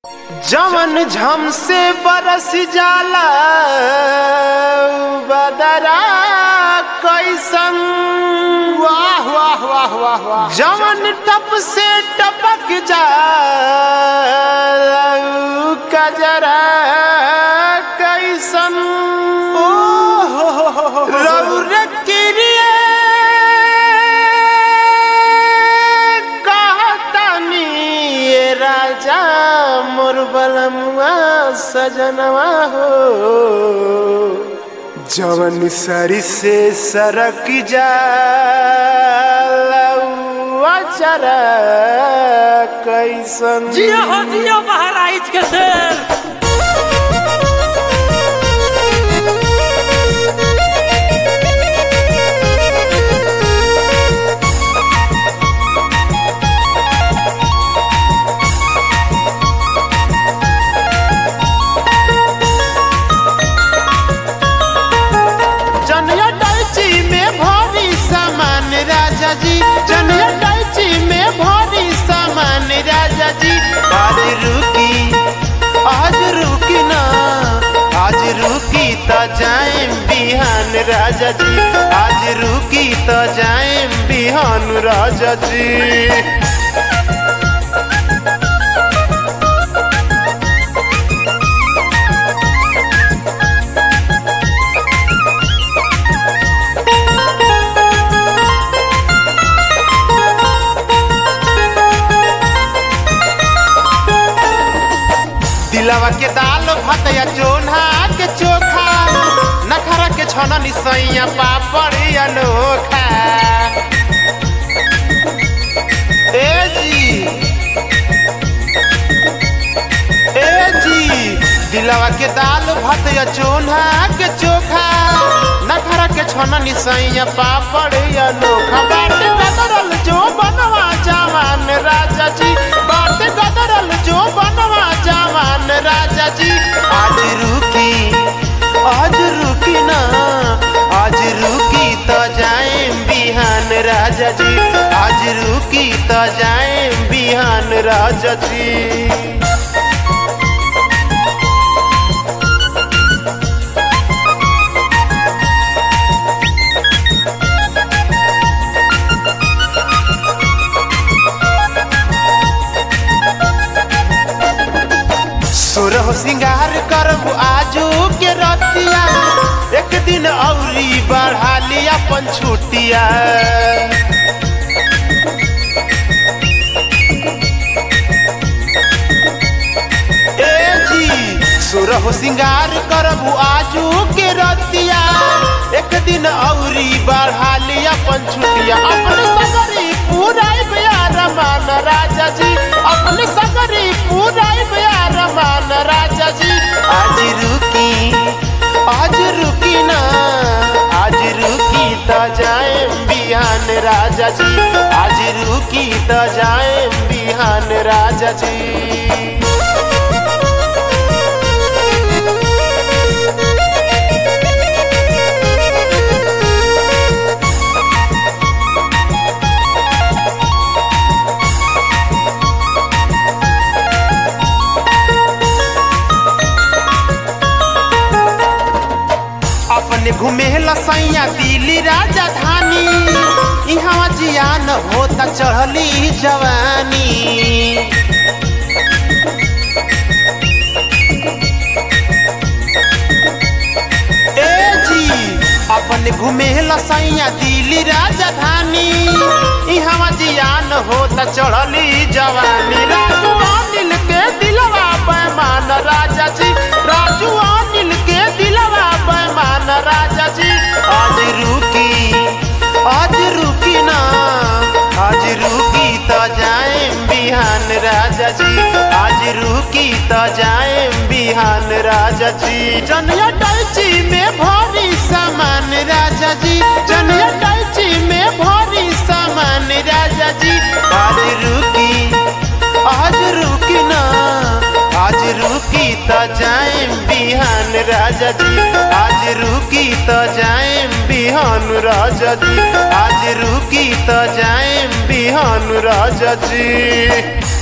जवन झम से बरस जाला बदरा कैसन वाह वाह वाह वाह वाह जवन टप से टपक जाला कजरा कैसन ओ हो हो हो हो हो। रौर किरिए कहतनी ये राजा मोर बलमुआ सजनवा हो जवन सरी से सरक जा चरा कैसन जियो हो जियो महाराज के शेर जनिया डैची में भारी सामान राजा जी जनिया डैची में भारी सामान राजा जी आज रुकी आज रुकी ना आज रुकी तो जाए बिहान राजा जी आज रुकी तो जाए बिहान राजा जी दिलवा के दाल भात या चोन्हा के चोखा नखरा के छन निसैया पापड़ या नोखा ए जी ए जी दिलवा के दाल भात या चोन्हा के चोखा नखरा के छन निसैया पापड़ या नोखा बाटे गदरल जो बनवा जवान राजा जी बाटे गदरल जो बनवा जवान राजा जी आज रुकी आज रुकी ना आज रुकी तो जाए बिहान राजा जी आज रुकी तो जाए बिहान राजा जी सुरह सिंगार करब आजू के रतिया एक दिन औरी बढ़ा लिया अपन छुटिया ए जी सुरह सिंगार करब आजू के रतिया एक दिन औरी बढ़ा लिया अपन छुटिया अपने सगरी पूरा रमान राजा जी अपने सगरी पूरा रमान राजा जी आज रुकी आज रुकी ना आज रुकी तो जाए बिहान राजा जी आज रुकी तो जाए बिहान राजा जी अपने घूमे लसैया दिल्ली राजधानी यहाँ जियान होता चढ़ली जवानी ए जी अपने घूमे लसैया दिल्ली राजधानी यहाँ जियान होता चढ़ली जवानी राजू अनिल के दिलवा पैमान राजा जी राजू अनिल के दिलवा पैमान राजा जी आज रुकी आज रुकी ना आज रुकी तो जाए बिहान राजा जी आज रुकी तो जाए बिहान राजा जी जनिया डैची में भारी सामान राजा जी जनिया डैची में भारी सामान राजा जी आज रुकी आज रुकी ना आज रुकी तो जाए बिहान राजा जी आज रुकी तो जाए बिहान राजा जी आज रुकी तो जाए बिहान राजा जी